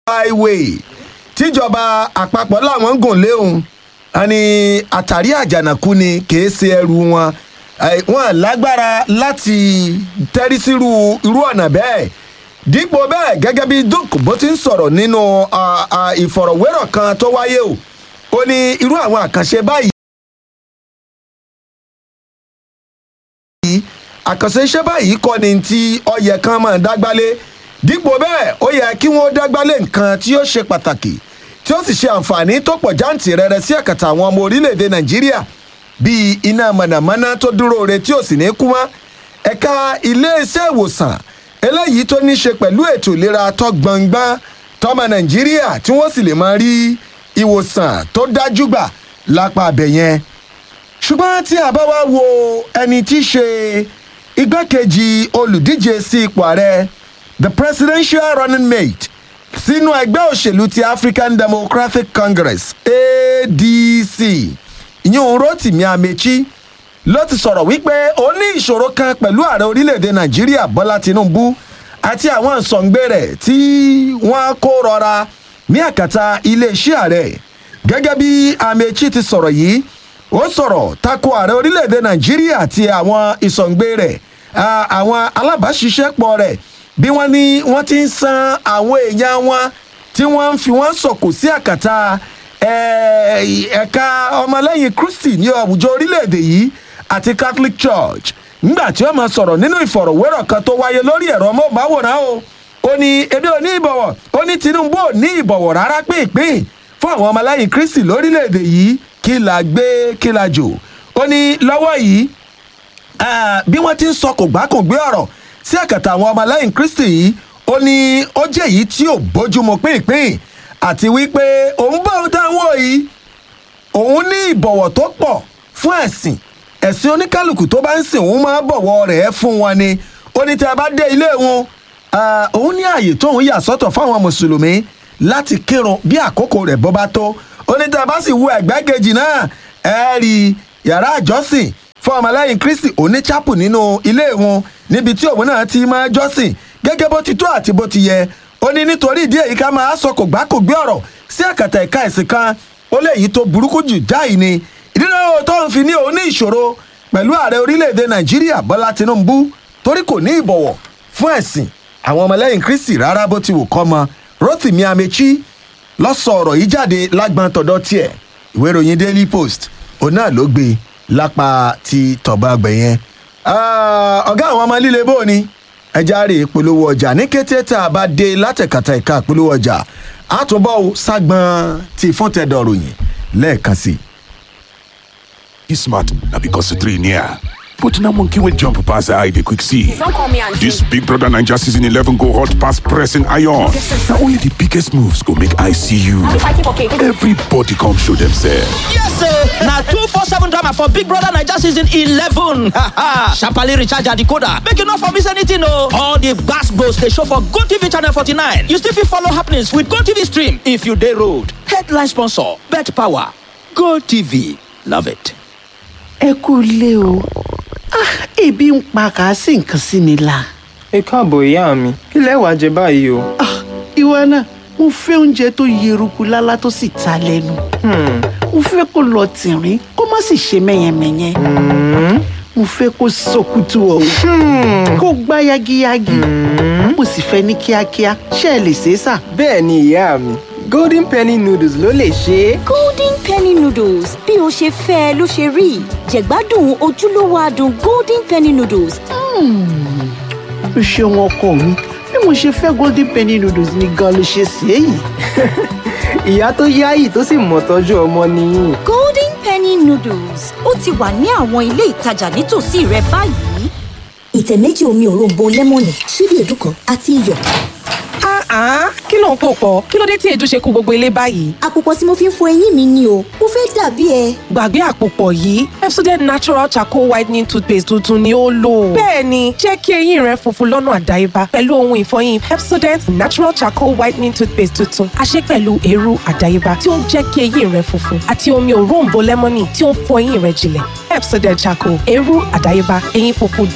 highway tíjọba àpapọ̀ làwọn ń gùn léhùn àní àtàrí àjànàkú ni kìí ṣe ẹrù wọn Eh, wọn lágbára láti tẹ́rí sírú irú ọ̀nà bẹ́ẹ̀ dípò bẹ́ẹ̀ gẹ́gẹ́ bí duke bó ti ń sọ̀rọ̀ nínú ah, ah, ìfọ̀rọ̀wérọ̀ kan tó wáyé o ó ní irú àwọn àkànṣe báyìí. àkànṣe iṣẹ́ báyìí kọ́ ni tí ọyẹ kan máa dágbálé dípò bẹ́ẹ̀ ó yẹ kí wọ́n dágbálé nǹkan tí ó ṣe pàtàkì tí ó sì ṣe àǹfààní tó pọ̀ jáǹtì rẹ̀rẹ̀ sí ẹ̀kàtà àwọn ọmọ orílẹ̀-èdè nàìjíríà bíi iná mọ̀nàmọ́ná tó dúró re tí ò sì ní kú mọ́ ẹ̀ka iléeṣẹ́ ìwòsàn eléyìí tó ní ṣe pẹ̀lú ètò ìlera tó gbọ̀ngbọ́n tọmọ nàìjíríà tí wọ́n sì lè máa rí ìwòsàn tó dájú gbà lápá abẹ yẹn ṣùgbọ́n tí a bá wá wo ẹni tí í ṣe igbákejì olùdíje sí ipò ààrẹ the presidential running mate sínú ẹgbẹ́ òṣèlú ti african democratic congress adc ìyẹn rotimi amechi ló ti sọ̀rọ̀ wípé ó ní ìṣòro kan pẹ̀lú ààrẹ orílẹ̀‐èdè nàìjíríà bọ́lá tinubu àti àwọn ìsọ̀ǹgbé rẹ̀ tí wọ́n kó rọra ní àkàtà iléeṣẹ́ ààrẹ gẹ́gẹ́ bí amechi ti sọ̀rọ̀ yìí ó sọ̀rọ̀ tako ààrẹ orílẹ̀‐èdè nàìjíríà àti àwọn ìsọ̀ǹgbé rẹ̀ ah, àwọn alábàáṣiṣẹ́pọ̀ rẹ̀ bí wọ́n ní wọ́n ti ń san àwọn èèyàn wọn tí wọ́n ń fi wọ́n sọ̀kò sí àkàtà eh, ẹ̀ka ọmọlẹ́yìn kristi ní àwùjọ orílẹ̀‐èdè yìí àti catholic church nígbà tí wọ́n máa sọ̀rọ̀ nínú ìfọ̀rọ̀wérọ̀ kan tó wáyé lórí ẹ̀rọ mọ́bàwòrán o ó ní ebi ò ní ìbọ̀wọ̀ ó ní tinubu ò ní ìbọ̀wọ̀ rárá pínpín fún àwọn ọmọlẹ́yìn kristi lórílẹ̀‐èdè yìí kí la gbé kí la jò ó ní lọ́wọ́ yìí ah, bí wọ́n ti ń sọ kò gbá kò gbé ọ̀rọ̀ sí ẹ̀kẹta àwọn ọmọlẹ́yìn kristi yìí ó ní ó jẹ́ èyí tí ò bójúmu pínpín àti wípé òun bá òun táwọn yìí òun ní ìbọ̀wọ̀ tó pọ̀ fún ẹ̀sìn ẹ̀sìn oníkálukú tó bá ń sìn òun máa bọ̀wọ̀ rẹ̀ fún wọn ni ó ní tí a bá dé ilé wọn ah, òun ní ààyè tóun yà sọ́tọ̀ fáwọn mùsùlùmí láti kírun bí àkókò rẹ̀ bọ́ bá tó ó ní tí a bá sì wo ẹ̀gbẹ́ kejì náà ẹ rí yàrá àjọsìn fún ọmọlẹ́yìn kristi òní chapel nínú ilé wọn níbi tí òun náà ti máa jọ́sìn gẹ́gẹ́ bó ti tó àti bó ti yẹ ó ní nítorí ìdí èyí ká máa sọ kò gbá kò gbé ọ̀rọ̀ sí àkàtà ẹ̀ka ẹ̀sìn kan ó lè yí tó burúkú jù jáì ni ìdílé tó ń fi ní òun ní ìṣòro pẹ̀lú ààrẹ orílẹ̀-èdè nàìjíríà bọ́lá tinubu torí kò ní ìbọ̀wọ̀ fún ẹ̀sìn àwọn ọmọlẹ́yìn kristi rárá bó ti wù kọ́ mọ rotimi amechi lọ́sọ̀ ọ̀rọ̀ yìí jáde lágbọ́n tọ̀dọ̀ tiẹ̀ ìwé ìròyìn daily post òun náà ló gbé lápá ti tọ̀ba àgbẹ̀ yẹn. Ah, ọ̀gá àwọn ọmọ líle bò ni ẹja rè polówó ọjà ní kété tá a bá dé látẹ̀kàtà ìka polówó ọjà àtúbọ̀ ságbọ́n ti fún tẹ̀dọ̀ ròyìn lẹ́ẹ̀kan sí i. You smart, now because the three near. But now monkey will jump past the eye, they quick see. Don't call me auntie. This Big Brother Ninja season 11 go hot past pressing iron. Now only the biggest moves go make I see you. Are we fighting for cake? Everybody come show themselves. Yes, sir. Now two four seven drama for Big Brother Niger season eleven. Sharply recharge your decoder. Make you not for miss anything, no. All the gas goes they show for Go TV channel forty nine. You still fit follow happenings with Go TV stream if you day road. Headline sponsor: Bet Power. Go TV. Love it. ẹ kú ilé o Ah, ebi ń pa kàásì nǹkan sí mi la ẹ káàbọ̀ ìyá mi kí lẹ wàá jẹ báyìí o. Ah, ìwọ náà mo fẹ́ oúnjẹ tó yeruku lálá tó sì ta lẹ́nu mo fẹ́ kó lọ tìrín kó má sì ṣe mẹ́yẹmẹ́yẹ mo fẹ́ kó sọkútù ọ̀hún kó gbá yagiyagi mo sì fẹ́ ní kíákíá ṣé ẹ lè ṣe é sà. bẹ́ẹ̀ ni ìyá mi golden penny noodles ló lè ṣe é. golden penny noodles bí o ṣe fẹ́ ẹ ló ṣe rí jẹ̀gbádùn ojúlówó adùn golden penny noodles o ṣeun ọkọ mi bí mo ṣe fẹ́ golden penny noodles ni gan ló ṣe ṣe é yìí. ìyá tó yáyì tó sì mọ̀ tọ́jú ọmọ nìyí. golden penny noodles ó ti wà ní àwọn ilé ìtajà nítòsí rẹ báyìí. ìtẹ̀ méjì omi òróǹbó lẹ́mọ̀nì ṣíbí èédú kan àti iyọ̀. Ah, kí ló ń pò pọ̀? Kí ló dé tí èédú ṣe kú gbogbo ilé báyìí? àpòpọ̀ tí mo fi ń fọ eyín mi ni o mo fẹ́ dàbí ẹ. Gbàgbé àpòpọ̀ yìí, Pepsodent Natural Charcoal Whitening Toothpaste tuntun ni ó lò. Bẹ́ẹ̀ni, jẹ́ kí eyín rẹ funfun lọ́nà àdáyébá pẹ̀lú ohun ìfọyín Pepsodent Natural Charcoal Whitening Toothpaste tuntun. A ṣe pẹ̀lú eérú àdáyébá tí ó ń jẹ́ kí eyín rẹ funfun àti omi òróǹbó lẹ́mọ́nì tí ó ń fọ eyín rẹ jinlẹ̀. Pepsodent Charcoal, eérú àdáyébá, eyín funfun